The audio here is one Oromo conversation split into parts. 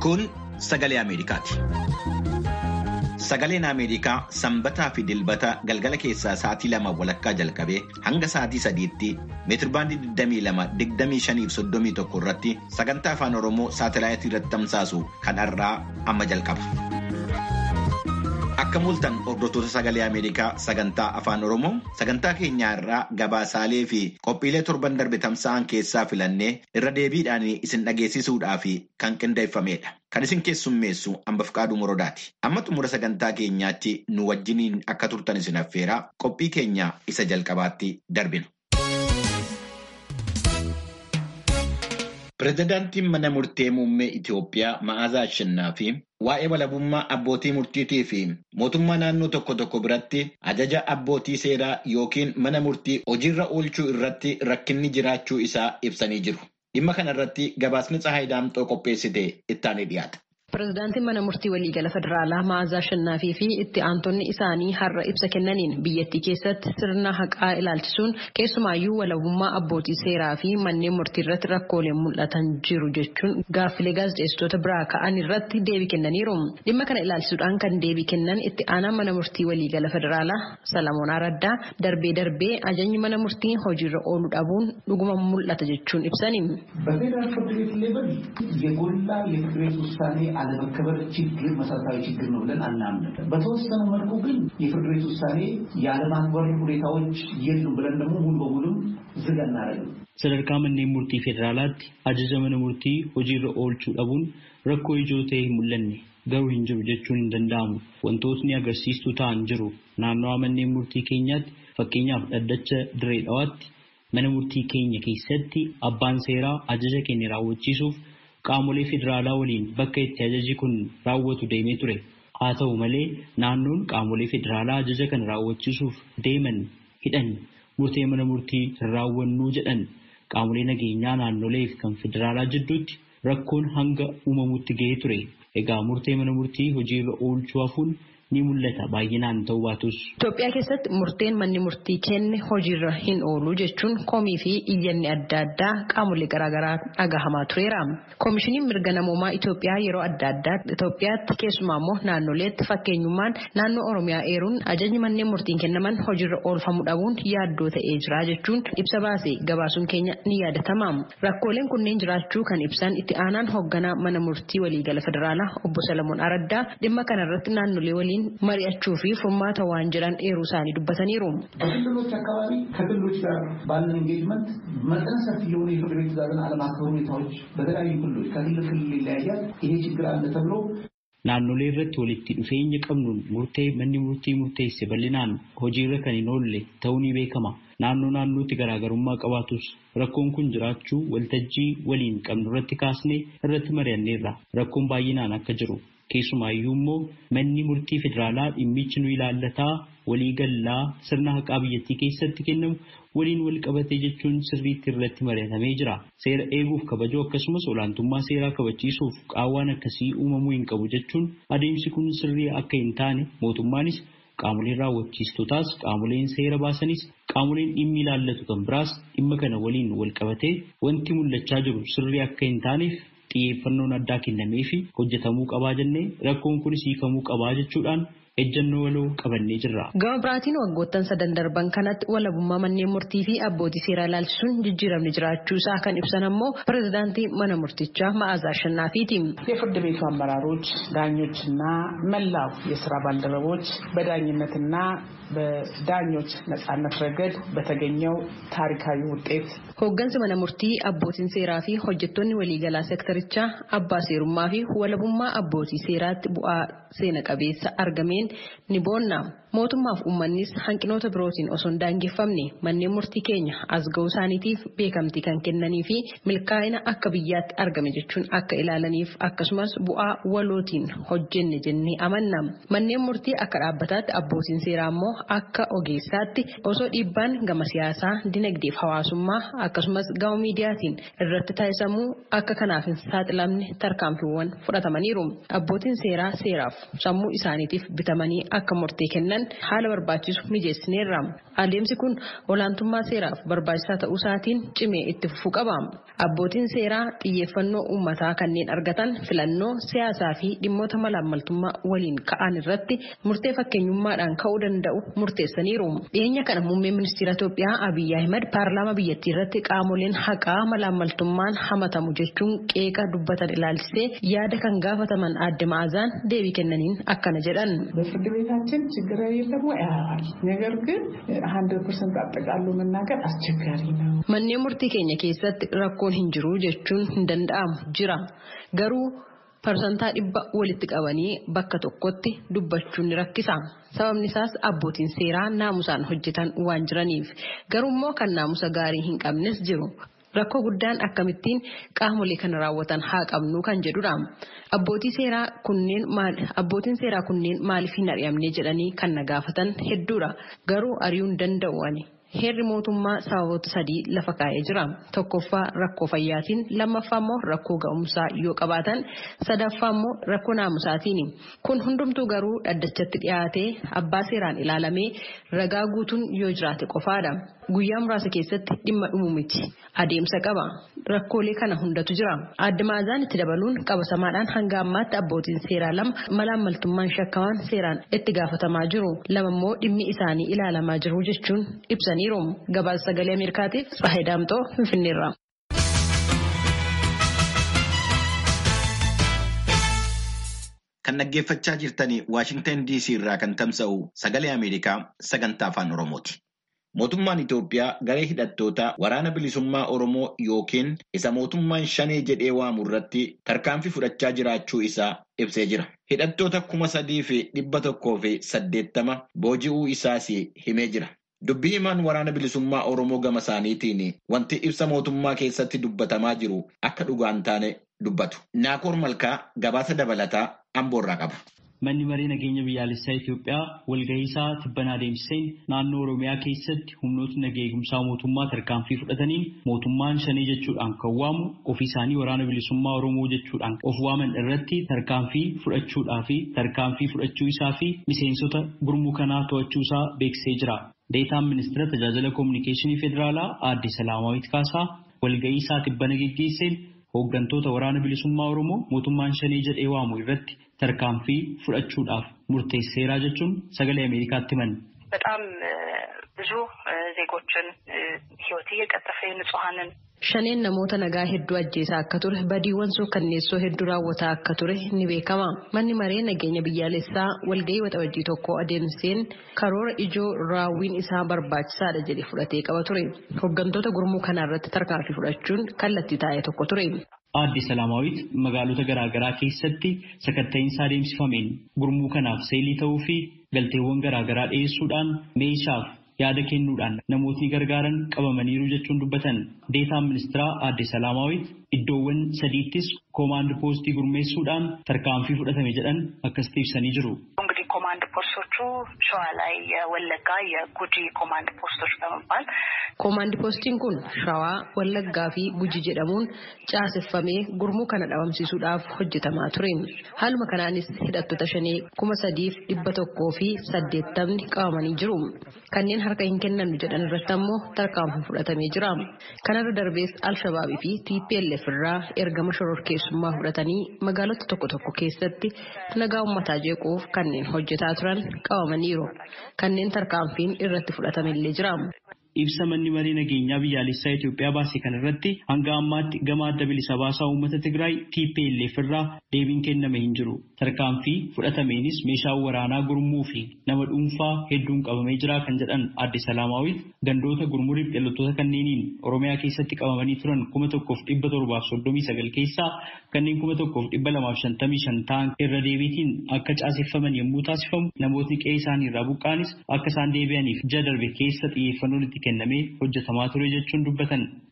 Kun sagalee Ameerikaati. Sagaleen Ameerikaa sanbataa fi dilbata galgala keessaa sa'aatii lama walakkaa jalqabee hanga sa'aatii sadiitti meetirbaandii 22-25-31 irratti sagantaa afaan Oromoo saatalaayitii irratti tamsaasu kan har'aa amma jalqaba. Akka mul'atan hordoftoota sagalee Ameerikaa sagantaa afaan Oromoo sagantaa keenya irraa gabaasaalee fi qophiilee torban darbe tamsa'an keessaa filannee irra deebiidhaan isin dhageessisuudhaaf kan qindeeffamedha. Kan isin keessummeessu hambaf qaaduu morodaati. Amma xumura sagantaa keenyaatti nu wajjiniin akka turtan isin affeeraa qophii keenya isa jalqabaatti darbina. Pireezidaantiin mana murtee muummee Itoophiyaa Ma'aazaa Ashannaa fi waa'ee walabummaa abbootii murtiitii fi mootummaa naannoo tokko tokko biratti ajaja abbootii seeraa yookiin mana murtii hojiirra oolchuu irratti rakkinni jiraachuu isaa ibsanii jiru. Dhimma kana irratti gabaasni Tsahaay Daamxoo qopheessite ittaanee dhiyaata. Pireezidaantiin mana murtii waliigala federaalaa Ma'aazaa Ashannaafii fi itti aantonni isaanii har'a ibsa kennaniin biyyattii keessatti sirna haqaa ilaalchisuun keessumaayyuu walabummaa abbootii seeraa fi manneen murtii irratti rakkooleen mul'atan jiru jechuun gaaffilee gaazexeessitoota biraa ka'an irratti deebii kennaniiru. Dhimma kana ilaalchisuudhaan kan deebii kennan itti aanaan mana murtii waliigala federaalaa Salamoon Araddaa darbee darbee ajajni mana murtii hojiirra ooluu dhabuun dhuguma mul'ata jechuun ibsani. በፌዴራል ፍርድ ቤት ሌቨል የጎላ የፍርድ ቤት ውሳኔ አለመከበር ችግር መሰረታዊ ችግር ነው ብለን አናምንም። በተወሰነ መልኩ ግን የፍርድ ቤት ውሳኔ የአለማክበር ሁኔታዎች የሉም ብለን ደግሞ ሙሉ በሙሉም ዝግ አናደርግም። sadarkaa manneen murtii federaalaatti ajaja mana murtii hojiirra oolchuu dhabuun rakkoo ijoo ta'e hin mul'anne garuu hin jiru jechuun hin danda'amu. Wantootni agarsiistuu ta'an jiru. Naannawaa manneen murtii keenyaatti fakkeenyaaf dhaddacha diree dhawaatti mana murtii keenya keessatti abbaan seeraa ajaja keenya raawwachiisuuf qaamolee federaalaa waliin bakka itti ajaji kun raawwatu deemee ture. Haa ta'u malee naannoon qaamolee federaalaa ajaja kana raawwachiisuuf deeman hidhan murtee mana murtii hin raawwannuu jedhan qaamolee nageenyaa naannolee fi kan federaalaa jidduutti rakkoon hanga uumamutti ga'ee ture. Egaa murtee mana murtii hojiirra oolchuu hafuun ni mul'ata baay'inaan ta'uu baatus. Itoophiyaa keessatti murteen manni murtii kenne hojiirra hin oolu jechuun komii fi iyyanni adda addaa qaamolee garaagaraa dhagahamaa tureera. Koomishiniin mirga namoomaa Itoophiyaa yeroo adda addaa Itoophiyaatti keessumaa immoo naannoleetti fakkeenyummaan naannoo Oromiyaa eeruun ajajni manneen murtiin kennaman hojiirra oolfamuu dhabuun yaaddoo ta'ee jira jechuun ibsa baase gabaasuun keenya ni yaadatama. Rakkooleen kunneen jiraachuu kan ibsan itti aanaan hoogganaa mana murtii waliigala federaalaa obbo Salamoon Araddaa dhimma kanarratti naannolee waliin mari'achuu fi furmaata waan jiran eeruu isaanii dubbataniiru. በክልሎች አካባቢ ከክልሎች ጋር ባለን ኤንጌጅመንት መጠነ ሰፊ የሆኑ የፍርድ ቤት ትዕዛዝን አለማክበር ሁኔታዎች በተለያዩ ክልሎች ከክልል ክልል ይለያያል። ይሄ ችግር አለ ተብሎ Naannolee irratti walitti dhufeenya qabnuun murtee manni murtii murteesse bal'inaan hojiirra kan hin oolle ta'uu ni beekama. Naannoo naannootti garaagarummaa qabaatus rakkoon kun jiraachuu waltajjii waliin qabnu irratti kaasnee irratti mari'anneerra. Rakkoon baay'inaan akka jiru keessumaayyuu immoo manni murtii federaalaa dhimmichi nu ilaallataa walii gallaa sirna haqaa biyyattii keessatti kennamu waliin wal qabatee jechuun sirriitti irratti mari'atamee jira. Seera eeguuf kabajuu akkasumas olaantummaa seeraa kabachiisuuf qaawwaan akkasii uumamuu hin qabu jechuun adeemsi kun sirrii akka hin taane mootummaanis qaamoleen raawwachiistotaas qaamoleen seera baasanis qaamoleen dhimmi ilaallatu kan biraas dhimma kana waliin wal qabatee wanti mul'achaa jiru sirrii akka hin taaneef xiyyeeffannoon addaa kennamee fi hojjetamuu qabaa jennee rakkoon kunis hiikamuu qabaa jechuudhaan ejjennoo waloo qabannee jirra. Gama biraatiin waggoottan sadan darban kanatti walabummaa manneen murtii fi abbootii seeraa ilaalchisuun jijjiiramni jiraachuu isaa kan ibsan ammoo pireezidaantii mana murtichaa Ma'aazaa Ashannaafiiti. የፍርድ ቤቱ አመራሮች፣ ዳኞችና መላው የስራ ባልደረቦች በዳኝነትና በዳኞች ነጻነት ረገድ በተገኘው ታሪካዊ ውጤት Hooggansi mana murtii abbootiin seeraa fi hojjettoonni waliigalaa sektarichaa abbaa seerummaa fi walabummaa abbootii seeraatti bu'aa seena qabeessa argameen ni boonna. Mootummaaf uummannis hanqinoota birootiin osoo hin daangeffamne manneen murtii keenya as ga'uu isaaniitiif beekamtii kan kennanii fi milkaa'ina akka biyyaatti argame jechuun akka ilaalaniif akkasumas bu'aa walootiin hojjenne jennee amanna. Manneen murtii akka dhaabbataatti abbootiin seeraa immoo akka ogeessaatti osoo dhiibbaan gama siyaasaa, dinagdeef hawaasummaa akkasumas gama miidiyaatiin irratti taasisamuu akka kanaaf hin saaxilamne tarkaanfiiwwan fudhatamaniiru. Abbootiin seeraa seeraaf sammuu isaaniitiif bitamanii filamanii akka murtee kennan haala barbaachisu mijeessineerra. Adeemsi kun olaantummaa seeraaf barbaachisaa ta'uu isaatiin cimee itti fufuu qaba. Abbootiin seeraa xiyyeeffannoo uummataa kanneen argatan filannoo siyaasaa fi dhimmoota malaammaltummaa waliin ka'an irratti murtee fakkeenyummaadhaan ka'uu danda'u murteessaniiru. Dhiyeenya kana muummeen ministeera Itoophiyaa Abiyyi Ahimad paarlaamaa biyyattii irratti qaamoleen haqaa malaammaltummaan hamatamu jechuun qeeqa dubbatan ilaalchisee yaada kan gaafataman adde ma'azaan deebii kennaniin akkana jedhan. በፍርድ ቤታችን ችግር የለም ወይ? አያል ነገር ግን ሀንድረድ ፐርሰንት አጠቃሎ መናገር አስቸጋሪ ነው። Manneen murtii keenya keessatti rakkoon hin jiru jechuun hin danda'amu jira. Garuu parsantaa dhibba walitti qabanii bakka tokkotti dubbachuun ni rakkisa. Sababni isaas abbootiin seeraa naamusaan hojjetan waan jiraniif. Garuu immoo kan naamusa gaarii hin qabnes jiru. Rakkoo guddaan akkamittiin qaamolee kana raawwatan haa qabnu kan jedhudha. Abbootii seeraa kunneen maal abbootiin seeraa kunneen maaliif hin ari'amne jedhanii kan na gaafatan hedduudha. Garuu ari'uu hin danda'u ani. Heerri mootummaa sababoota sadii lafa kaa'ee jira. Tokkoffaa rakkoo fayyaatiin, lammaffaa immoo rakkoo ga'umsaa yoo qabaatan, sadaffaa immoo rakkoo naamusaatiin. Kun hundumtuu garuu dhaddachatti dhiyaatee abbaa seeraan ilaalamee ragaa guutuun yoo jiraate qofaadha. Guyyaa muraasa keessatti dhimma dhumu miti. Adeemsa qaba. Rakkoolee kana hundatu jira. Adde Maazaan itti dabaluun qabasamaadhaan hanga ammaatti abbootiin seeraa lama malaammaltummaan shakkaman seeraan itti gaafatamaa jiru. Lama immoo dhimmi isaanii ilaalamaa jiru jechuun ibsaniiru. Gabaasa sagalee Ameerikaatiif Tsahayi Daamxoo Finfinneerra. Kan dhaggeeffachaa jirtanii Waashingtan DC irraa kan tamsa'u sagalee Ameerikaa sagantaa afaan Oromooti. Mootummaan Itoophiyaa garee hidhattoota waraana bilisummaa Oromoo yookiin isa mootummaan shanee jedhee waamu irratti tarkaanfii fudhachaa jiraachuu isaa ibsee jira. Hidhattoota kuma sadii fi dhibba tokkoo fi saddeettama booji'uu isaas himee jira. Dubbii himaan waraana bilisummaa Oromoo gama isaaniitiin wanti ibsa mootummaa keessatti dubbatamaa jiru akka dhugaan taane dubbatu. Naakoor Malkaa gabaasa dabalataa Amboorraa qaba. Manni maree nageenya biyyaalessaa Itoophiyaa walga'iisaa tibbanaa adeemsiseen naannoo Oromiyaa keessatti humnootni nagaa eegumsaa mootummaa tarkaanfii fudhataniin mootummaan shanee jechuudhaan kan waamu ofii isaanii waraana bilisummaa Oromoo jechuudhaan of waaman irratti tarkaanfii fudhachuudhaa fi tarkaanfii fudhachuu isaa fi miseensota gurmuu kanaa to'achuu isaa beeksisee jira. Deetaan ministeera tajaajila koominikeeshinii federaalaa aadde Salaamaawit Kaasaa walga'iisaa tibbana geggeesseen hooggantoota waraana bilisummaa Oromoo mootummaan shanee jedhee waamu irratti tarkaanfii fudhachuudhaaf murteesseeraa jechuun sagalee Ameerikaatti himan. በጣም ብዙ ዜጎችን ሕይወት እየቀጠፈ ንጹሐንን Shaneen namoota nagaa hedduu ajjeesaa akka ture badiiwwan suukkanneessoo hedduu raawwataa akka ture ni beekama. Manni maree nageenya biyyaalessaa walgahii waxabajjii tokko adeemseen karoora ijoo raawwiin isaa barbaachisaadha jedhe fudhatee qaba ture. Hooggantoota gurmuu kanaa irratti tarkaanfii fudhachuun kallattii taa'e tokko ture. Aadde Salaamaawit magaalota garaagaraa keessatti sakatta'iinsa adeemsifameen gurmuu kanaaf seelii ta'uu fi galteewwan garaagaraa dhiyeessuudhaan meeshaaf yaada kennuudhaan namootni gargaaran qabamaniiru jechuun dubbatan deetaan ministeeraa aadde Salaamaawit iddoowwan sadiittis koomaand poostii gurmeessuudhaan tarkaanfii fudhatame jedhan akkasitti ibsanii jiru. እንግዲህ ኮማንድ ፖስቶቹ ሸዋ ላይ የወለጋ የጉጂ ኮማንድ ፖስቶች በመባል Koomaand poostiin kun Shawaa, Wallaggaa fi Guji jedhamuun caaseffamee gurmuu kana dhabamsiisuudhaaf hojjetamaa ture. Haaluma kanaanis hidhattoota shanee kuma sadiif dhibba tokkoo fi saddeettamni qabamanii jiru. Kanneen harka hin kennannu jedhan irratti ammoo tarkaanfii fudhatamee jira. Kanarra darbees Alshabaabii fi TPLF irraa ergama shororkeessummaa fudhatanii magaalota tokko tokko keessatti nagaa uummataa jeequuf kanneen hojjetaa turan qabamaniiru. Kanneen tarkaanfiin irratti fudhatamellee jira. Ibsa manni maree nageenyaa biyyaalessaa Itoophiyaa baase kan irratti hanga ammaatti gama adda bilisa baasaa uummata Tigraay TPLF irraa deebiin kenname hin jiru. Tarkaanfii fudhatameenis meeshaan waraanaa gurmuu fi nama dhuunfaa hedduun qabamee jira kan jedhan adde Salaamaawit gandoota gurmuu riphxeelottoota kanneeniin Oromiyaa keessatti qabamanii turan kuma tokkoof dhibba torbaaf soddomii sagal keessaa kanneen kuma tokkoof dhibba lamaaf shantamii shan ta'an irra deebiitiin akka caaseffaman yommuu taasifamu namootni qe'ee isaanii irraa buqqaanis akka isaan deebi'aniif ji'a darbe keessa xiyyeeffannoon itti kennamee hojjetamaa ture jechuun dubbatan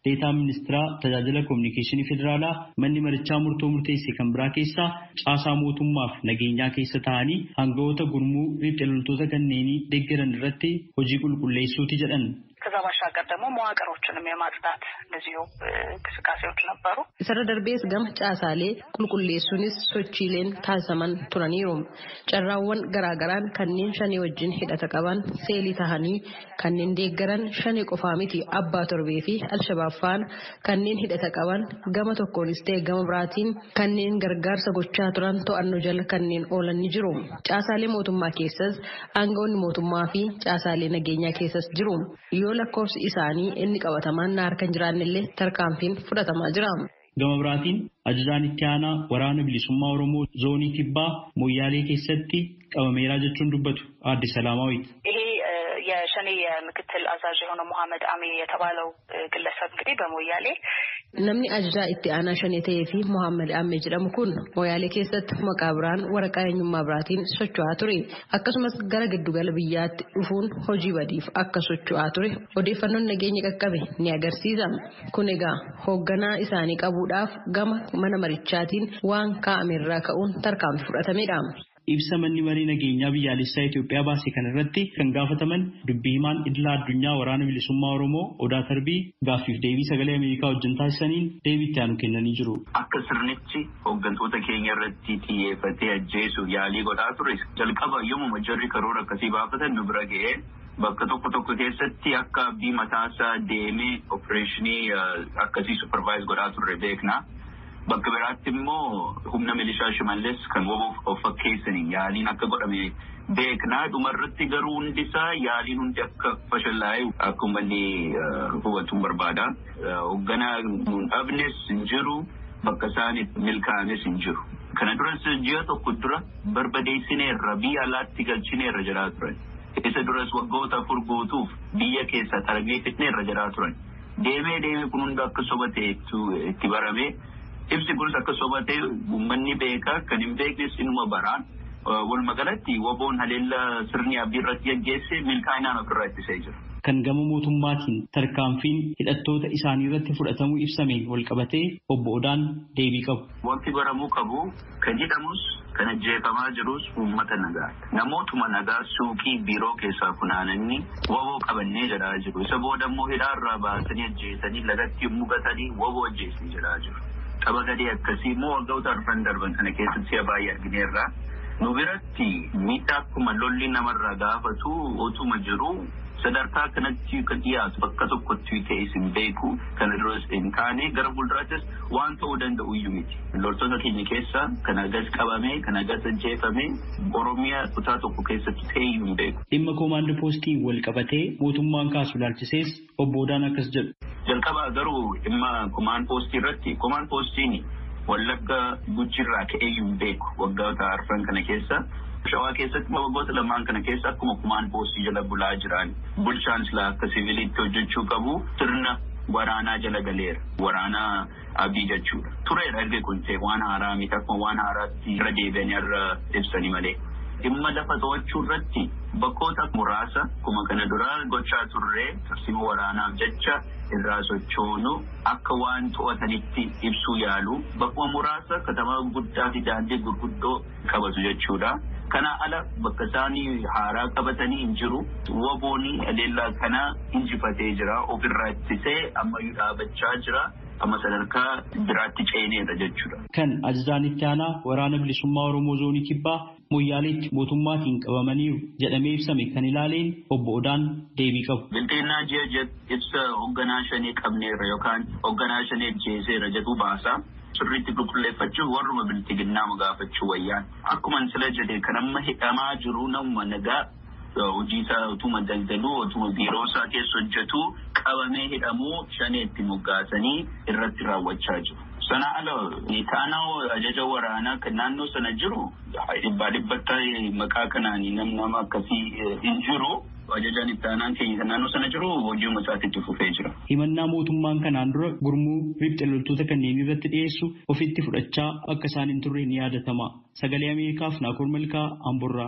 deetaan ministeeraa tajaajila koominikeeshinii federaalaa manni marichaa murtoo murteesse kan biraa keessaa caasaa mootummaaf nageenyaa keessa ta'anii hangawoota gurmuu riphxee loltoota kanneenii deeggaran irratti hojii qulqulleessuuti jedhan. ከዛ ባሻገር ደግሞ መዋቅሮችንም የማጽዳት እንደዚሁ እንቅስቃሴዎች ነበሩ። Isarra darbees gama caasaalee qulqulleessuunis sochiileen taasisaman turaniiru. Carraawwan garaagaraan kanneen shanii wajjin hidhata qaban seelii tahanii kanneen deeggaran shanii qofaa miti abbaa torbee fi alshabaab faana kanneen hidhata qaban gama tokkoonis ta'e gama biraatiin kanneen gargaarsa gochaa turan to'annoo jala kanneen oolan ni jiru. Caasaalee mootummaa keessas aangawoonni mootummaa fi caasaalee nageenyaa keessas jiru. Yoo lakkoofsi isaanii inni qabatamaan na harka hin jiraannellee tarkaanfiin fudhatamaa jira. Gama biraatiin ajajaan itti aanaa waraana bilisummaa Oromoo zoonii kibbaa moyyaalee keessatti qabameeraa jechuun dubbatu aadde Salaamaawit. ይሄ የሸኔ የምክትል አዛዥ የሆነው መሐመድ አሚ የተባለው ግለሰብ እንግዲህ በሞያሌ Namni ajajaa itti aanaa shanee ta'ee fi Mohaammed Ammee jedhamu kun Moyaalee keessatti maqaa biraan waraqaa eenyummaa biraatiin socho'aa ture. Akkasumas gara giddugala biyyaatti dhufuun hojii badiif akka socho'aa ture odeeffannoon nageenya qaqqabe ni agarsiisa. Kun egaa hoogganaa isaanii qabuudhaaf gama mana marichaatiin waan kaa'amerraa ka'uun tarkaanfii fudhatamedha. Ibsa manni marii nageenyaa biyyaalessaa Itoophiyaa baase kana irratti kan gaafataman dubbii himaan idilaa addunyaa waraana bilisummaa Oromoo Odaa Tarbii gaaffiif deebii sagalee Ameerikaa wajjin taasisaniin deebii itti aanu kennanii jiru. Akka sirnichi hooggantoota keenya irratti xiyyeeffatee ajjeesuuf yaalii godhaa ture jalqaba yommuu jarri karoora akkasii baafatan nu bira ga'ee bakka tokko tokko keessatti akka abdii mataasaa deemee opereeshinii akkasii supervise godhaa turre beekna. Bakka biraatti immoo humna milishaa shimallees kan woboof of fakkeessanii yaaliin akka godhame beeknaa dhumarratti garuu hundi isaa yaaliin hundi akka fashallaa'e akka uummanni hubatuun barbaada. Hoogganaa nuun dhabnes hin jiru bakka isaan milkaa'ames hin jiru. Kana duras ji'a tokko dura barbadeessineerra biyya alaatti galchineerra jedhaa turan. Isa duras waggoota afur guutuuf biyya keessa targee fitneerra jedhaa turan. Deemee deemee kun hunda akka soba ta'e itti barame. Ibsi kunis akka soba ta'e uummanni beekaa kan hin beeknes inuma baraan. Walumaa galatti woboon haleellaa sirni abdii irratti gaggeesse milkaa'inaan ofirraa ittisee jira. Kan gama mootummaatiin tarkaanfiin hidhattoota isaanii irratti fudhatamuu ibsameen walqabatee obbo Odaan deebii qabu. Wanti baramuu qabu kan jedhamus kan ajjeefamaa jirus uummata nagaa. Namootuma nagaa suuqii biiroo keessaa funaananii woboo qabannee jedhaa jiru. Isa booda immoo hidhaarraa baasanii ajjeesanii lagatti mugatanii woboo ajjeesanii jedhaa jiru. Qaba gadee akkasii immoo waggoota arfan darban kana keessatti si'a baay'ee argineerra. Nu biratti miidhaa akkuma lolli namarraa gaafatu otuma jiru sadarkaa kanatti kan dhiyaatu bakka tokkotti ta'e hin beeku kana duras hin taane gara fuulduraattis waan ta'uu danda'u iyyuu miti. Loltoota keenya keessa kan agas qabame kan agas ajjeefame Oromiyaa kutaa tokko keessatti ta'e iyyuu hin beeku. Dhimma koomaandii poostii wal qabatee mootummaan kaasu ilaalchisees obbo Odaan akkas jedhu. Jalqabaa garuu dhimma koomaand poostii irratti koomaand poostiin wallagga gujjirraa ka'ee iyyuu hin beeku waggoota arfan kana keessa. Shawaa keessatti waggoota lamaan kana keessa akkuma koomaand poostii jala bulaa jiran bulchaan silaa akka siviilitti hojjechuu qabu sirna waraanaa jala galeera. Waraanaa abii jechuudha. Tureera erga kun ta'e waan haaraa miti akkuma waan haaraatti irra deebi'anii irra ibsanii malee. Dhimma lafa to'achuu irratti bakkoota muraasa akkuma kana dura gochaa turre tarsiima waraanaaf jecha irraa sochoonu akka waan to'atanitti ibsuu yaalu bakkuma muraasa katamaa guddaa fi daandii gurguddoo qabatu jechuudha. Kana ala bakka isaanii haaraa qabatanii hin jiru. Wabooni adeellaa kana injifatee jira. Ofirraa ittisee ammayyuu dhaabachaa jira. Amma sadarkaa biraatti ceeneedha jechuudha. Kan ajajaan itti aanaa waraana bilisummaa Oromoo zoonii kibbaa moyyaaleetti mootummaatiin qabamaniiru jedhamee ibsame kan ilaaleen obbo Odaan deebii qabu. Bilteennaa ji'a ibsa hoogganaa shanii qabneerra yookaan hoogganaa shanii ajjeeseera jedhu baasa. Sirriitti qulqulleeffachuuf warruma biltiginnaa gaafachuu wayyaan. Akkuma sila jedhe kan amma hidhamaa jiru namuma nagaa hojii isaa utuma daldaluu utuma biiroo isaa keessa hojjetu qabamee hidhamuu shaneetti moggaasanii irratti raawwachaa jiru. Sana ala taanaa ajaja waraanaa kan naannoo sana jiru dhibbaa dhibbatti maqaa kanaan nam nama akkasii hin jiru. Ajajaan itti aanaan keenya kan naannoo sana jiru hojii isaatti itti fufee jira. Himannaa mootummaan kanaan dura gurmuu riphxe loltoota kanneen irratti dhiyeessu ofitti fudhachaa akka isaan hin turre ni yaadatama. Sagalee Ameerikaaf Naakoor Malkaa Amborraa.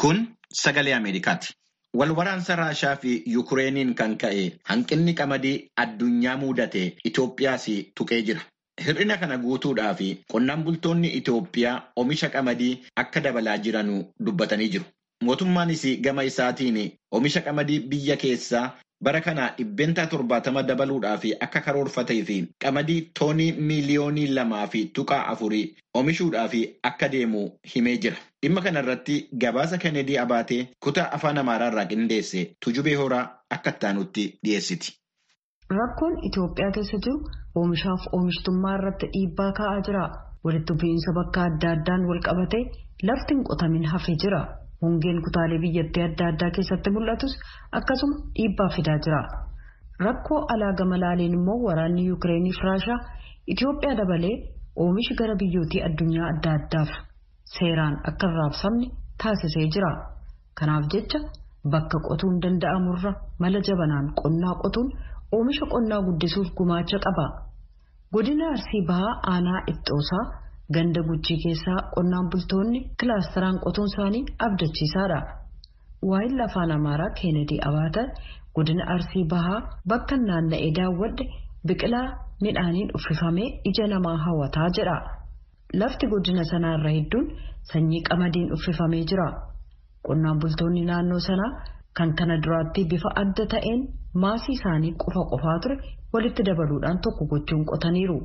Kun sagalee Ameerikaati. Wal waraansa Raashaa fi Yukureeniin kan ka'e hanqinni qamadii addunyaa mudate Itoophiyaas tuqee jira. Hir'ina kana guutuudhaaf qonnaan bultoonni Itoophiyaa oomisha qamadii akka dabalaa jiran dubbatanii jiru. Mootummaanis gama isaatiin oomisha qamadii biyya keessaa bara kana dhibbentaa torbaatama dabaluudhaaf akka karoorfatee fi qamadii toonii miiliyoonii lamaa fi tuqaa afurii oomishuudhaaf akka deemu himee jira. Dhimma kana irratti gabaasa Kennedy Abaatee kutaa afaan Amaaraa irraa qindeesse Tujubee Horaa akka ittaanutti dhiyeessiti. Rakkoon Itoophiyaa keessa jiru oomishaaf oomishtummaa irratti dhiibbaa kaa'aa jira. Walitti bu'iinsa bakka adda addaan wal qabatee lafti hin qotamin hafee jira. Hongeen kutaalee biyyattii adda addaa keessatti mul'atus akkasuma dhiibbaa fidaa jira. Rakkoo alaa gama laaleen immoo waraanni Yukireeniif Raashaa Itoophiyaa dabalee oomishi gara biyyootii addunyaa adda addaaf seeraan akka hin raabsamne taasisee jira. Kanaaf jecha bakka qotuun danda'amurra mala jabanaan qonnaa qotuun oomisha qonnaa guddisuuf gumaacha qaba. Godina Arsii Bahaa Aanaa Ittoosaa ganda guchii keessaa qonnaan bultoonni kilaasteraan qotuun isaanii abdachiisaadha. Waa'in afaan Amaaraa Keenedii Abaatan godina Arsii Bahaa bakka naanna'ee daawwadhe biqilaa midhaaniin uffifamee ija namaa hawwataa jedha. Lafti godina sanaarra hedduun sanyii qamadiin uffifamee jira. Qonnaan bultoonni naannoo sanaa kan kana duraatti bifa adda ta'een maasii isaanii qofa qofaa ture walitti dabaluudhaan tokko gochuun qotaniiru.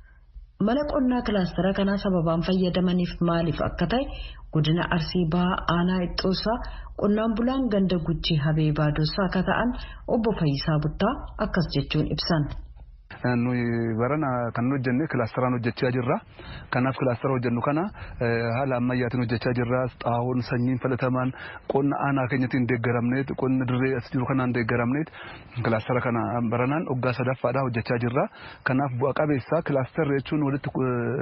Mala qonnaa kilaastara kanaa sababaan fayyadamaniif maaliif akka ta'e godina Arsii Bahaa Aanaa Ixxoosaa qonnaan bulaan ganda guchii Habee Baadossaa akka ta'an obbo Fayyisaa Buttaa akkas jechuun ibsan. nuyi barana kan hojjenne kilaasteraan hojjechaa jirra. Kanaaf kilaastera hojjennu kana haala ammayyaatiin hojjechaa jirra. Xaawoon sanyiin filatamaan qonna aanaa keenyatiin deeggaramneet qonna dirree as jiru kanaan deeggaramneet kilaastera kana baranaan waggaa sadaffaadhaa hojjechaa jirra. Kanaaf bu'a qabeessa kilaasterri jechuun walitti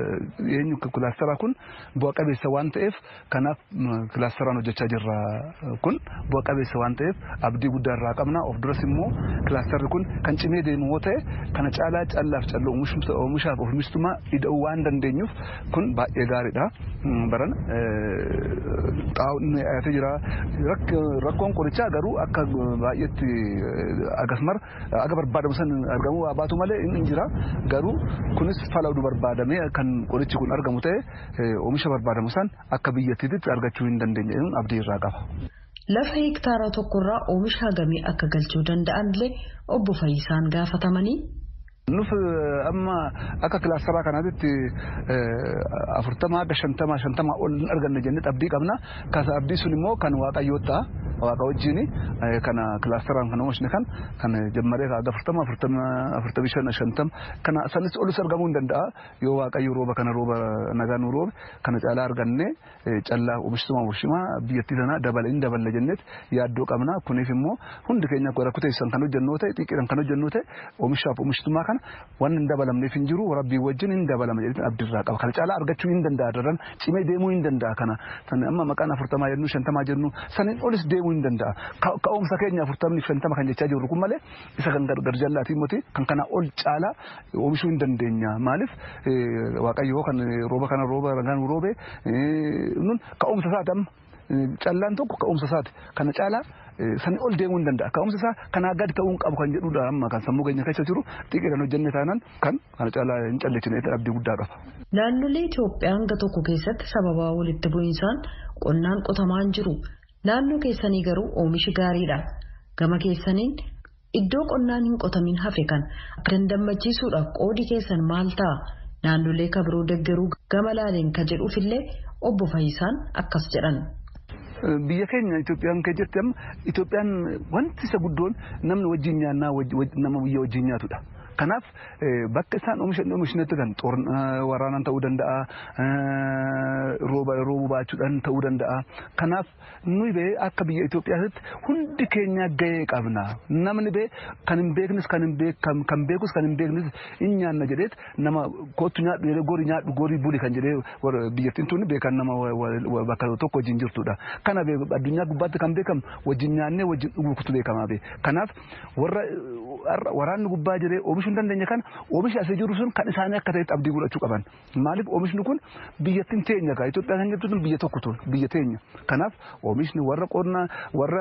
eenyu kilaastera kun bu'a qabeessa waan ta'eef kanaaf kilaasteraan hojjechaa jirra kun bu'a qabeessa waan ta'eef abdii guddaa irraa qabna. Of duras immoo kilaasterri kun kan cimee deemu yoo ta'e kana caalaa callaaf calloo oomishaaf oomishtummaa ida'uu waan dandeenyuuf kun baay'ee gaariidha. Baran xaa'oon dhiyaatee jira. Rakkoon qorichaa garuu akka baay'eetti akkasumar akka barbaadamu san argamu baatu malee inni jira. Garuu kunis fala'uudhu barbaadamee kan qorichi kun argamu ta'e oomisha barbaadamu san akka biyyattiitti argachuu hin dandeenye abdii irraa qaba. Lafa hektaara tokkorraa oomisha hagamii akka galchuu danda'an illee obbo Fayyisaan gaafatamanii. Nuf amma akka kilaasteraa kanaatti afurtamaa hanga shantamaa shantamaa ol hin arganne jennee abdii qabna. Kasa abdii sun immoo kan waaqayyoo ta'a. Waaqa wajjin kana kilaasteraan kan oomishne kan kan jammaree hanga afurtama afurtamii shan shantama kana sanis olus argamuu hin danda'a. Yoo waaqayyo rooba kana rooba nagaa nu roobe kana caalaa arganne callaa oomishtummaa oomishtummaa biyyattii sana dabala hin daballe jenneet yaaddoo qabna. Kuniif immoo hundi keenya rakkuteessan kan hojjennu ta'e xiqqeedhaan kan hojjennu ta'e oomishaaf oomishtummaa kana waan hin dabalamneef hin jiru rabbii wajjin hin dabalama jedhanii abdirraa qaba. Kana caalaa argachuu hin danda'a darran cimee deemuu hin danda'a kana. Amma maqaan afurtamaa jennu shantamaa jennu saniin olis deemuu hin danda'a. Ka'umsa keenya afurtamni shantama kan jechaa jirru kun malee isa kan gargar jallaatii miti kan kana ol caalaa oomishuu hin dandeenya. Maaliif waaqayyoo kan rooba kana rooba ragaan roobe nun ka'umsa isaati amma. Callaan tokko ka'umsa isaati. Kana caalaa sanii ol deemuu hin danda'a. Ka'umsa isaa kanaa gadi ta'uu hin qabu kan jedhudha amma kan sammuu keenya keessa jiru xiqqeedhaan hojjenne taanaan kan kana caalaa hin calleessine abdii guddaa qaba. Naannolee Itoophiyaa hanga tokko keessatti sababaa walitti bu'iinsaan qonnaan qotamaa hin jiru. Naannoo keessanii garuu oomishi gaariidha. Gama keessaniin iddoo qonnaan hin qotamin hafe kan akka dandammachiisuudhaaf qoodi keessan maal ta'a? Naannolee kabiroo deggeruu gama laaleen ka jedhuufillee obbo Fayyisaan akkas jedhan. biyya keenya Itoophiyaan kee jirti amma Itoophiyaan wanti isa guddoon namni wajjin nyaannaa nama biyya wajjin nyaatudha. Kanaaf bakka isaan oomisha oomishnetti kan waraanaan ta'uu danda'a rooba roobuu baachuudhaan ta'uu danda'a. Kanaaf nuyi bee akka biyya Itoophiyaatti hundi keenya gahee qabna. Namni bee kan hin beeknes kan hin beekan kan beekus kan hin beeknes hin nyaanna jedheet nama kootu nyaadhu jedhee gorii nyaadhu gorii buli kan jedhee biyyattiin tuni beekan nama bakka tokko wajjin jirtudha. Kana addunyaa gubbaatti kan beekamu wajjin nyaannee wajjin dhuguutu beekamaa bee. Kanaaf warra waraanni gubbaa jiree oomishuu hin dandeenye kana oomishi asii jiru sun kan isaanii akka ta'etti abdii godhachuu qaban. Maaliif oomishni kun biyyattiin teenya kaa Itoophiyaa kan jettu biyya tokko biyya teenya. Kanaaf oomishni warra qonnaa warra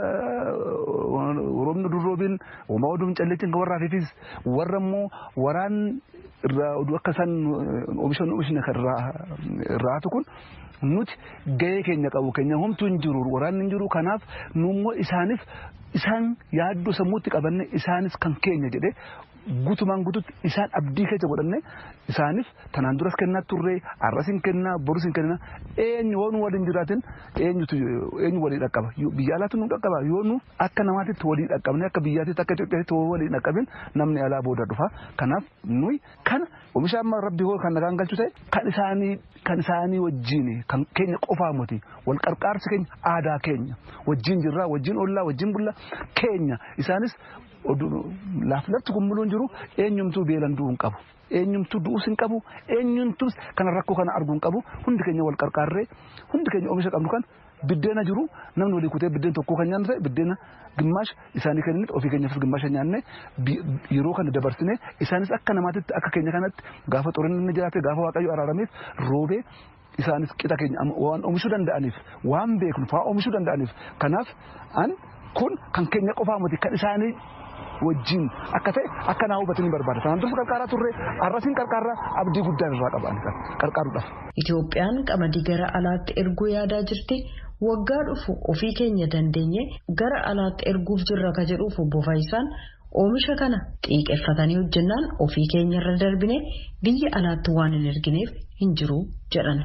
roobni durroobiin uumaa oduun calleetiin kan warraa fifis warra immoo waraan irraa oduu akka isaan oomishan oomishni kan irraatu kun nuti gahee keenya qabu keenya homtuu hin jiru waraanni hin jiru kanaaf nu immoo isaaniif isaan yaaddoo sammuutti qabanne isaanis kan keenya jedhee gutumaan gututti isaan abdii keessa godhanne isaaniif tanaan duras kennaa turre arras hin kennaa borus hin kennaa eenyu waan waliin jiraatin eenyutu eenyu walii dhaqqaba biyya alaatti nu dhaqqaba yoo nu akka namaatitti walii dhaqqabne akka biyyaatitti akka Itoophiyaatti walii dhaqqabin namni alaa booda dhufa kanaaf nuyi kana oomisha amma rabbi hoo kan nagaan galchu ta'e kan isaanii kan isaanii wajjin kan keenya qofaa miti wal qarqaarsi keenya aadaa keenya wajjin jirraa wajjin ollaa wajjin bulla keenya isaanis lafti kun muluun jiru eenyumtuu beelan du'uu hin qabu. Eenyumtuu du'uus hin qabu eenyumtuus kana rakkoo kana arguu hin qabu hundi keenya wal qarqaarree hundi keenya oomisha qabnu kan biddeena jiru namni walii kutee biddeen tokkoo kan nyaannu ta'e biddeena gimmaasha isaanii kennite ofii keenyaafis gimmaasha nyaanne yeroo kana dabarsine isaanis akka namaatitti akka keenya kanatti gaafa xurinni jiraate gaafa waaqayyo araarameef roobee isaanis qixa keenya waan oomishuu danda'aniif waan beeknu fa'aa oomishuu danda'aniif kanaaf an kun kan keenya qofaa miti kan isaanii wajjin akka ta'e akka naa hubatanii barbaada. Kanaan dursa qarqaaraa turre arrasiin qarqaarraa abdii guddaan irraa qaban qarqaaruudhaaf. Itoophiyaan qamadii gara alaatti erguu yaadaa jirti. Waggaa dhufu ofii keenya dandeenye gara alaatti erguuf jirra ka jedhuuf obbo Faayisaan oomisha kana xiiqeffatanii hojjennaan ofii keenya irra darbine biyya alaatti waan hin ergineef hin jiru jedhan.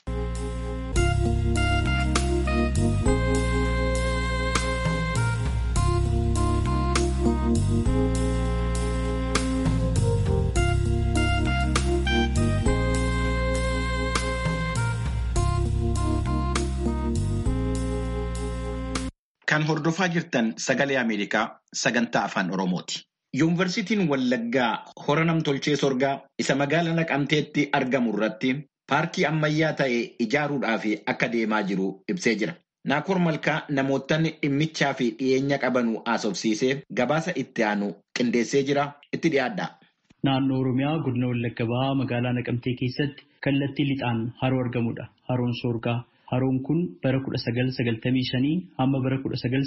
Kan hordofaa jirtan sagalee Ameerikaa sagantaa afaan Oromooti. Yuunivarsiitiin Wallaggaa hora namtolchee sorgaa isa magaalaa Naqamteetti argamu irratti paarkii ammayyaa ta'e ijaaruudhaaf akka deemaa jiru ibsee jira. Naakoor Malkaa namootni dhimmichaa fi dhiyeenya qabanu haasofsiisee gabaasa itti aanu qindeessee jira itti dhiyaadha. Naannoo Oromiyaa godina Wallagga Bahaa magaalaa Naqamtee keessatti kallattii lixaan haroo argamudha. Haroon Soorgaa. Haroon kun bara 1995 hamma bara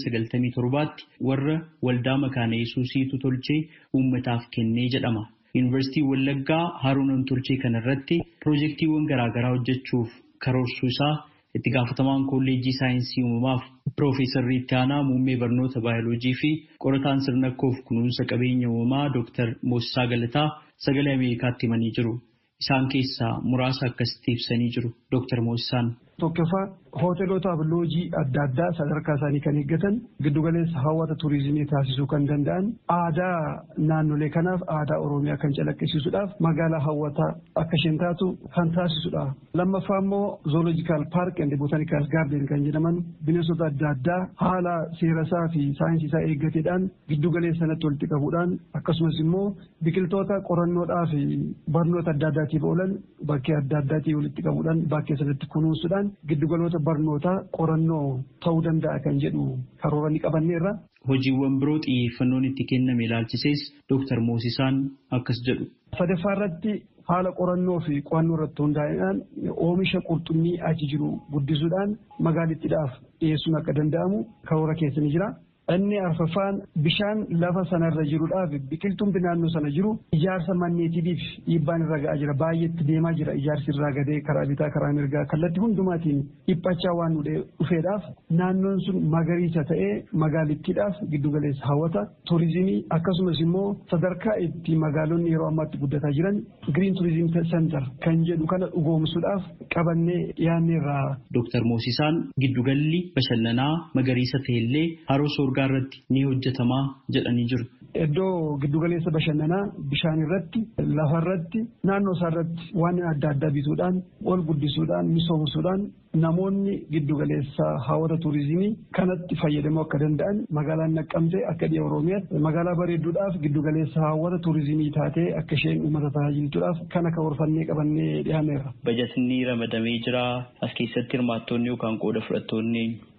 1997tti warra waldaa makaana yesuusiitu tolchee uummataaf kennee jedhama. Yuunivarsiitii Wallaggaa haroo namtolchee kanarratti piroojeektiiwwan garaagaraa hojjechuuf karoorsuu isaa itti gaafatamaan kolleejjii saayinsii uumamaaf piroofeesarri itti aanaa muummee barnoota baayoloojii fi qorataan sirna koof kunuunsa qabeenya uumamaa Dr. Moosisaa Galataa sagalee Ameerikaatti himanii jiru. Isaan keessaa muraasa akkasitti ibsanii jiru. Dr. Moosisaan. Tokkoffaa hoteelotaaf loojii adda addaa sadarkaa isaanii kan eeggatan giddugaleessa hawwata turizimii taasisuu kan danda'an aadaa naannolee kanaaf aadaa oromiyaa kan calaqqisiisuudhaaf magaalaa hawwataa akka isheen taatu kan taasisudha. Lammaffaa immoo zooloojikaal paark and botaanikaal gaarden kan jedhaman bineensota adda addaa haala seerasaa fi saayinsii isaa eeggateedhaan giddugaleessa sanatti walitti qabuudhaan akkasumas immoo biqiltoota qorannoodhaa fi barnoota adda addaatiif oolan bakkee adda addaatii walitti qabuudhaan bakkee sanatti kunuunsuudhaan giddugaloota barnootaa qorannoo ta'uu danda'a kan jedhu karoora ni qabanneerra. Hojiiwwan biroo xiyyeeffannoon itti kenname ilaalchisees Dooktar Moosisaan akkas jedhu. Sadaffaa irratti haala qorannoo fi qo'annoo irratti hundaa'uudhaan oomisha qurxummii achi jiru guddisuudhaan magaalittiidhaaf dhiyeessuun akka danda'amu karoora keessa ni jira. Inni arfaffaan bishaan lafa sanarra jiruudhaaf biqiltuun naannoo sana jiru ijaarsa manneetiitiif dhiibbaan irra ga'aa jira. Baay'eetti deemaa jira ijaarsi irraa gadee karaa bitaa karaa mirgaa kallattii hundumaatiin dhiphachaa waan dhufeedhaaf naannoon sun magariisa ta'ee magaalittiidhaaf giddugaleessa hawwata turizimii akkasumas immoo sadarkaa itti magaalonni yeroo ammaatti guddataa jiran giriin turizim sentar kan jedhu kana dhugoomsuudhaaf qabannee dhiyaanneerra. Dooktar Moosisaan giddugalli bashannanaa magariisa ta'ellee haroo soorgaa irratti ni hojjetamaa jedhanii jiru. Iddoo giddugaleessa bashannanaa bishaan irratti lafa irratti naannoo isaa irratti waan adda addaa bituudhaan ol guddisuudhaan misoomsuudhaan namoonni giddugaleessa hawwata turizimii kanatti fayyadamuu akka danda'an magaalaan naqqamtee akka dhiya oromiyaatti magaalaa bareedduudhaaf giddugaleessa hawwata turizimii taatee akka isheen uummata tajaajiltuudhaaf kana karoorfannee qabannee dhiyaaneerra. Bajatinni ramadamee jira as keessatti hirmaattonni yookaan qooda fudhattoonni.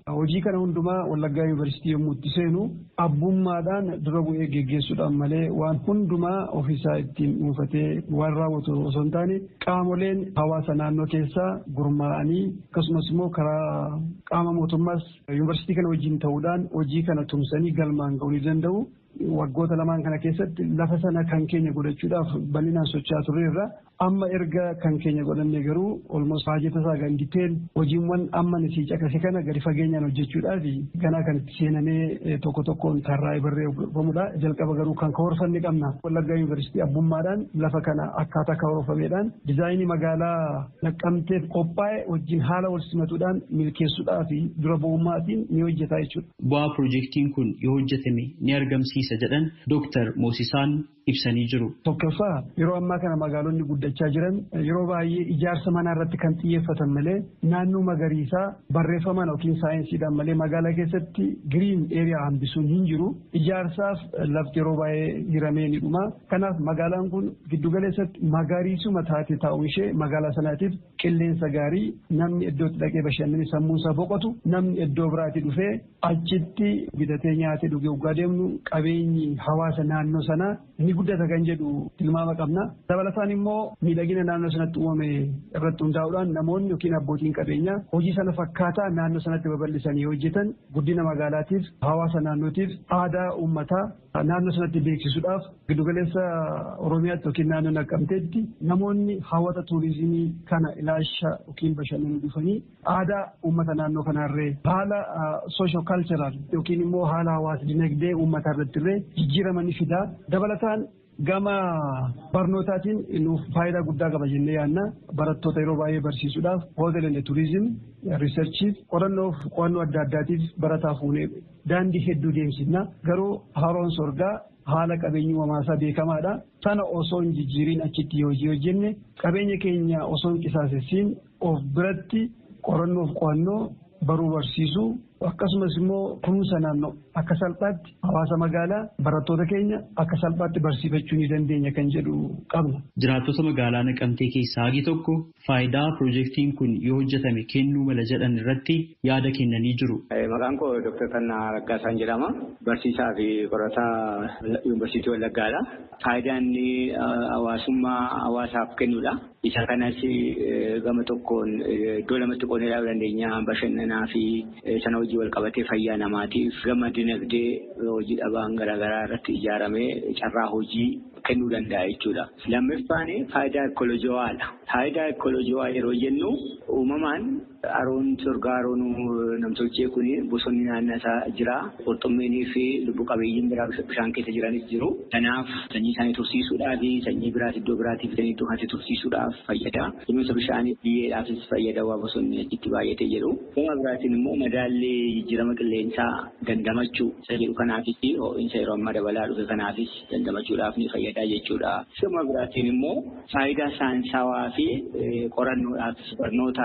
hojii kana hundumaa Wallaggaa Yuunivarsiitii yommuu itti seenu abbummaadhaan dura bu'ee geggeessuudhaan malee waan hundumaa ofiisaa ittiin dhuunfatee waan raawwatu osoo hin taane qaamoleen hawaasa naannoo keessaa gurmaa'anii akkasumas immoo karaa qaama mootummaas yuunivarsiitii kana wajjin ta'uudhaan hojii kana tumsanii galmaan ga'uu ni danda'u. Waggoota lamaan kana keessatti lafa sana kan keenya godhachuudhaaf bal'inaan socho'aa turreerra amma erga kan keenya godhanne garuu olmos baajeta isaa gadi teel hojiiwwan amma nisii caqase kana gadi fageenyaan hojjechuudhaaf ganaa kan itti seenamee tokko tokkoon tarraa'ee barreeffamudha. Jalqaba garuu kan karoorfanne qabna. Wallaggaa Yuunivarsiitii abbummaadhaan lafa kana akkaataa karoorfameedhaan dizaayinii magaalaa naqqamteef qophaa'e wajjin haala wal simatuudhaan milkeessuudhaa fi dura bu'ummaatiin ni hojjetaa jechuudha. Bu'aa piroojeektiin kun yoo hojjetame ni argamsiisa jedhan Dooktar Moosisaan ibsanii jiru. Tokkoffaa yeroo ammaa kana magaalonni guddachaa jiran yeroo baay'ee ijaarsa manaa irratti kan xiyyeeffatan malee naannoo magariisaa barreeffamaan yookiin saayinsiidhaan malee magaalaa keessatti giriin eeriyaa hambisuun hin jiru. Ijaarsaaf lafti yeroo baay'ee hiramee ni dhuma. Kanaaf magaalaan kun giddugaleessatti magariisuma taate taa'uun ishee magaalaa sanaatiif qilleensa gaarii namni iddootti dhaqee bashannanee sammuunsaa boqotu namni iddoo biraatti dhufee achitti bitatee nyaatee dhugee dhugaa deemnu qabeenyi hawaasa naannoo sanaa ni guddata kan jedhu tilmaama qabna. Dabalataan immoo miidhagina naannoo sanatti uumame irratti hundaa'uudhaan namoonni yookiin abbootiin qabeenyaa hojii sana fakkaataa naannoo sanatti babal'isanii hojjetan guddina magaalaatiif hawaasa naannootiif aadaa uummataa naannoo sanatti beeksisuudhaaf giddugaleessa Oromiyaatti yookiin naannoo naqqamteetti namoonni hawwata tuurizimii kana ilaalcha yookiin bashannanuu dhufanii aadaa uummata naannoo kanaarree haala soosho kaalcharaal yookiin immoo haala hawaasa dinagdee uummataa irratti illee jijjiirama ni fidaa dabalataan gama barnootaatiin nuuf faayidaa guddaa qaba jennee yaadna barattoota yeroo baay'ee barsiisuudhaaf hoteelonni tuurizim riisarchiif qorannoof qo'annoo adda addaatiif barataa fuunee daandii hedduu deemsifna garuu haroon sorgaa haala qabeenyi uumamaasaa beekamaadha sana osoo hin jijjiiriin achitti hojii hojjenne qabeenya keenya osoo hin qisaasessiin of biratti qorannoof qo'annoo baruu barsiisuu akkasumas immoo kunuunsa naannoo akka salphaatti hawaasa magaalaa barattoota keenya akka salphaatti barsiifachuu ni dandeenya kan jedhu qabna. Jiraattota magaalaa naqamtee keessaa hagi tokko faayidaa piroojeektiin kun yoo hojjetame kennuu mala jedhan irratti yaada kennanii jiru. Maqaan koo Dr. Kannaa Raggaasaan jedhama. Barsiisaa fi qorataa Yuunivarsiitii Wallaggaadha. Faayidaan inni hawaasummaa hawaasaaf kennudha. Isa kanas gama tokkoon iddoo lamatti qoodnee ilaaluu dandeenya. Bashannanaa fi sana hojii wal qabatee fayyaa namaatiif gama dinagdee hojii dhabaan garaagaraa irratti ijaaramee carraa hojii kennuu danda'a jechuudha. Lammaffaan faayidaa ekolojiwaadha. Faayidaa ekolojiwaa yeroo jennu uumamaan haroon sorgaa haroon namtolchee kun bosonni naannoo isaa jira. Qurxummiinii fi lubbu qabeeyyiin biraa bishaan keessa jiranis jiru. Kanaaf sanyii isaanii tursiisuudhaaf sanyii biraas iddoo biraatiif sanyii iddoo kanatti tursiisuudhaaf fayyada. Kunuunsa bishaanii biyyeedhaafis fayyada waa bosonni achitti baay'atee jedhu. Gama biraatiin immoo madaallee jijjiirama qilleensaa dandamachuu isa jedhu kanaafis ho'iinsa yeroo ammaa dabalaa dhufe kanaafis dandamachuudhaaf ni fayyada jechuudha. Gama biraatiin immoo faayidaa saayinsawaa fi qorannoodhaaf barnoota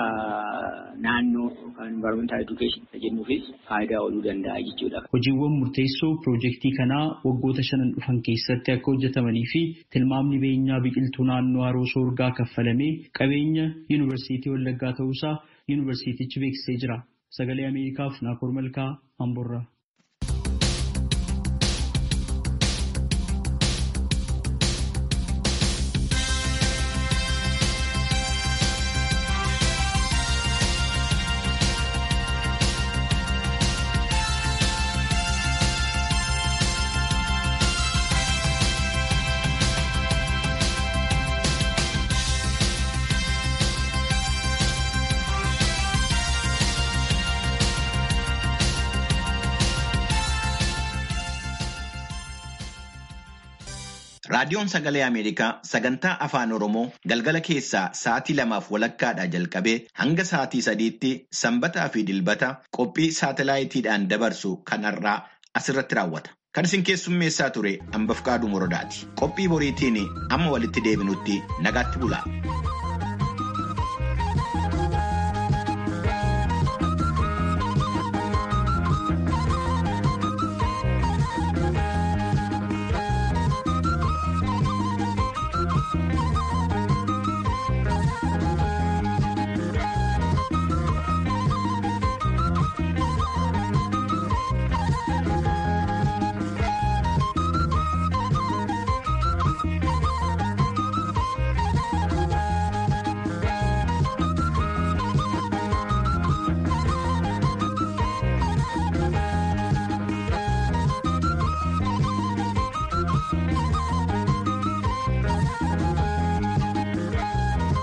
naannoo yookaan environmental education jennuufis faayidaa ooluu danda'a jechuudha. Hojiiwwan murteessoo piroojeektii kanaa waggoota shanan dhufan keessatti akka hojjetamanii fi tilmaamni beenyaa biqiltuu naannoo haroo soorgaa kaffalamee qabeenya yuunivarsiitii Wallaggaa ta'uusaa yuunivarsiitichi beeksisee jira. Sagalee Ameerikaaf Naakoor Malkaa Amborraa. Raadiyoon Sagalee Ameerikaa sagantaa Afaan Oromoo galgala keessaa sa'aatii lamaaf walakkaadhaa jalqabee hanga sa'aatii sadiitti sanbataa fi dilbata qophii saatalaayitiidhaan dabarsu kanarraa asirratti raawwata. Kan isin keessummeessaa ture hambaf qaaduu morodaati. Qophii boriitiin amma walitti deebinutti nagaatti bula.